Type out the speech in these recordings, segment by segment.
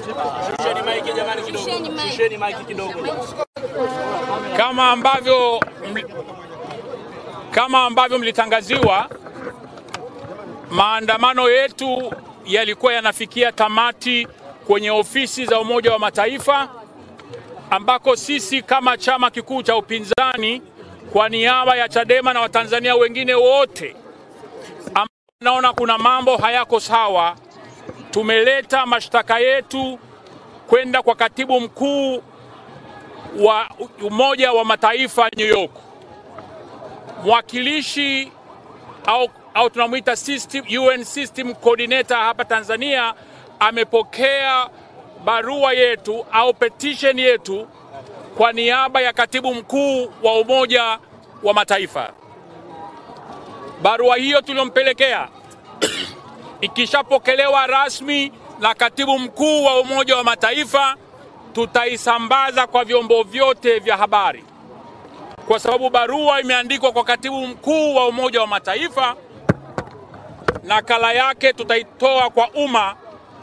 Kama ambavyo kama ambavyo mlitangaziwa, maandamano yetu yalikuwa yanafikia tamati kwenye ofisi za Umoja wa Mataifa ambako sisi kama chama kikuu cha upinzani kwa niaba ya Chadema na Watanzania wengine wote ambao naona kuna mambo hayako sawa, tumeleta mashtaka yetu kwenda kwa katibu mkuu wa Umoja wa Mataifa New York. Mwakilishi au, au tunamwita system, UN system coordinator hapa Tanzania amepokea barua yetu au petition yetu kwa niaba ya katibu mkuu wa Umoja wa Mataifa. Barua hiyo tuliyompelekea ikishapokelewa rasmi na katibu mkuu wa Umoja wa Mataifa, tutaisambaza kwa vyombo vyote vya habari, kwa sababu barua imeandikwa kwa katibu mkuu wa Umoja wa Mataifa. Nakala yake tutaitoa kwa umma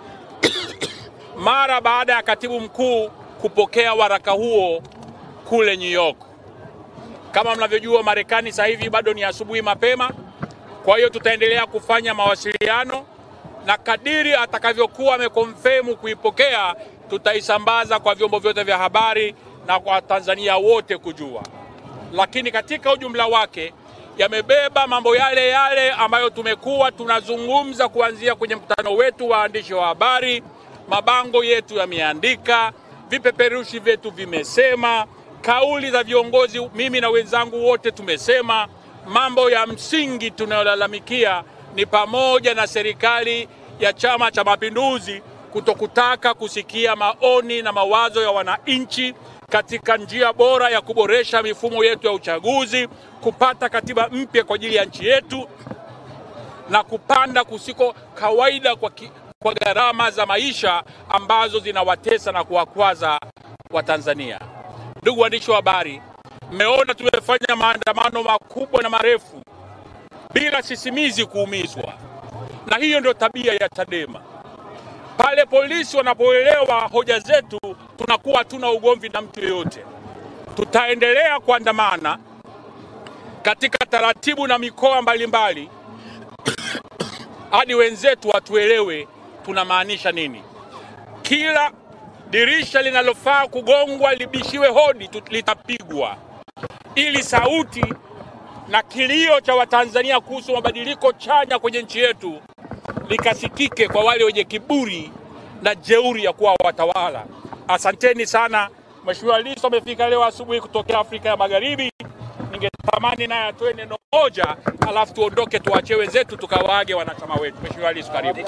mara baada ya katibu mkuu kupokea waraka huo kule New York. Kama mnavyojua, Marekani sasa hivi bado ni asubuhi mapema, kwa hiyo tutaendelea kufanya mawasiliano na kadiri atakavyokuwa amekonfirmu kuipokea, tutaisambaza kwa vyombo vyote vya habari na kwa Tanzania wote kujua. Lakini katika ujumla wake yamebeba mambo yale yale ambayo tumekuwa tunazungumza kuanzia kwenye mkutano wetu wa waandishi wa habari. Mabango yetu yameandika, vipeperushi vyetu vimesema, kauli za viongozi, mimi na wenzangu wote tumesema. Mambo ya msingi tunayolalamikia ni pamoja na serikali ya Chama cha Mapinduzi kutokutaka kusikia maoni na mawazo ya wananchi katika njia bora ya kuboresha mifumo yetu ya uchaguzi, kupata katiba mpya kwa ajili ya nchi yetu na kupanda kusiko kawaida kwa, ki, kwa gharama za maisha ambazo zinawatesa na kuwakwaza Watanzania. Ndugu waandishi wa habari, mmeona tumefanya maandamano makubwa na marefu bila sisimizi kuumizwa, na hiyo ndio tabia ya Chadema. Pale polisi wanapoelewa hoja zetu, tunakuwa hatuna ugomvi na mtu yeyote. Tutaendelea kuandamana katika taratibu na mikoa mbalimbali hadi wenzetu watuelewe tunamaanisha nini. Kila dirisha linalofaa kugongwa libishiwe hodi litapigwa, ili sauti na kilio cha Watanzania kuhusu mabadiliko chanya kwenye nchi yetu likasikike kwa wale wenye kiburi na jeuri ya kuwa watawala. Asanteni sana. Mheshimiwa Lissu amefika leo asubuhi kutokea Afrika ya Magharibi. Ningetamani naye atoe neno moja, alafu tuondoke, tuachie wenzetu tukawaage wanachama wetu. Mheshimiwa Lissu, karibu.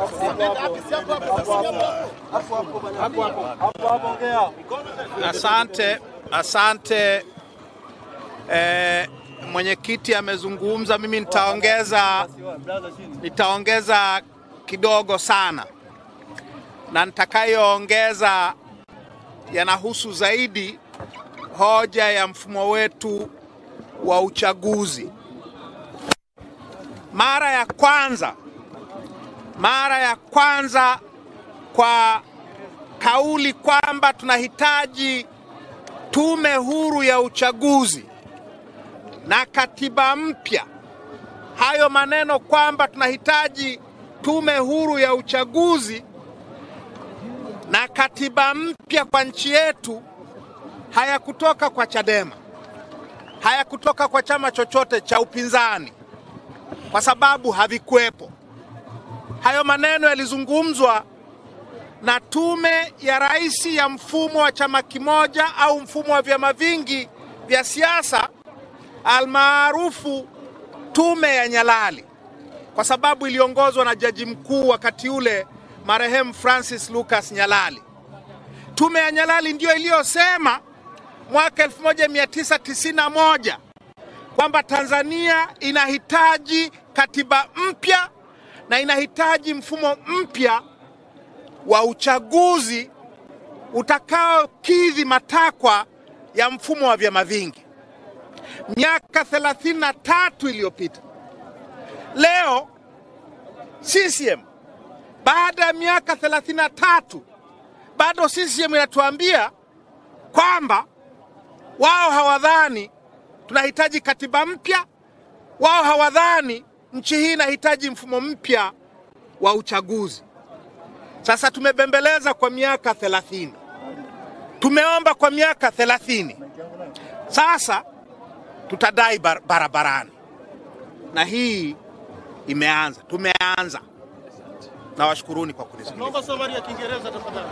Asante, asante. Eh, mwenyekiti amezungumza, mimi nitaongeza nitaongeza kidogo sana, na nitakayoongeza yanahusu zaidi hoja ya mfumo wetu wa uchaguzi. Mara ya kwanza, mara ya kwanza kwa kauli kwamba tunahitaji tume huru ya uchaguzi na katiba mpya. Hayo maneno kwamba tunahitaji tume huru ya uchaguzi na katiba mpya kwa nchi yetu hayakutoka kwa Chadema, hayakutoka kwa chama chochote cha upinzani, kwa sababu havikuwepo. Hayo maneno yalizungumzwa na tume ya rais ya mfumo wa chama kimoja au mfumo wa vyama vingi vya siasa almaarufu tume ya Nyalali, kwa sababu iliongozwa na jaji mkuu wakati ule marehemu Francis Lucas Nyalali. Tume ya Nyalali ndiyo iliyosema mwaka 1991 kwamba Tanzania inahitaji katiba mpya na inahitaji mfumo mpya wa uchaguzi utakaokidhi matakwa ya mfumo wa vyama vingi. Miaka 33 iliyopita, leo CCM baada ya miaka 33 bado CCM inatuambia kwamba wao hawadhani tunahitaji katiba mpya, wao hawadhani nchi hii inahitaji mfumo mpya wa uchaguzi. Sasa tumebembeleza kwa miaka thelathini, tumeomba kwa miaka thelathini, sasa tutadai bar barabarani, na hii imeanza, tumeanza. Nawashukuruni kwa kunisikiliza. Naomba safari ya Kiingereza tafadhali.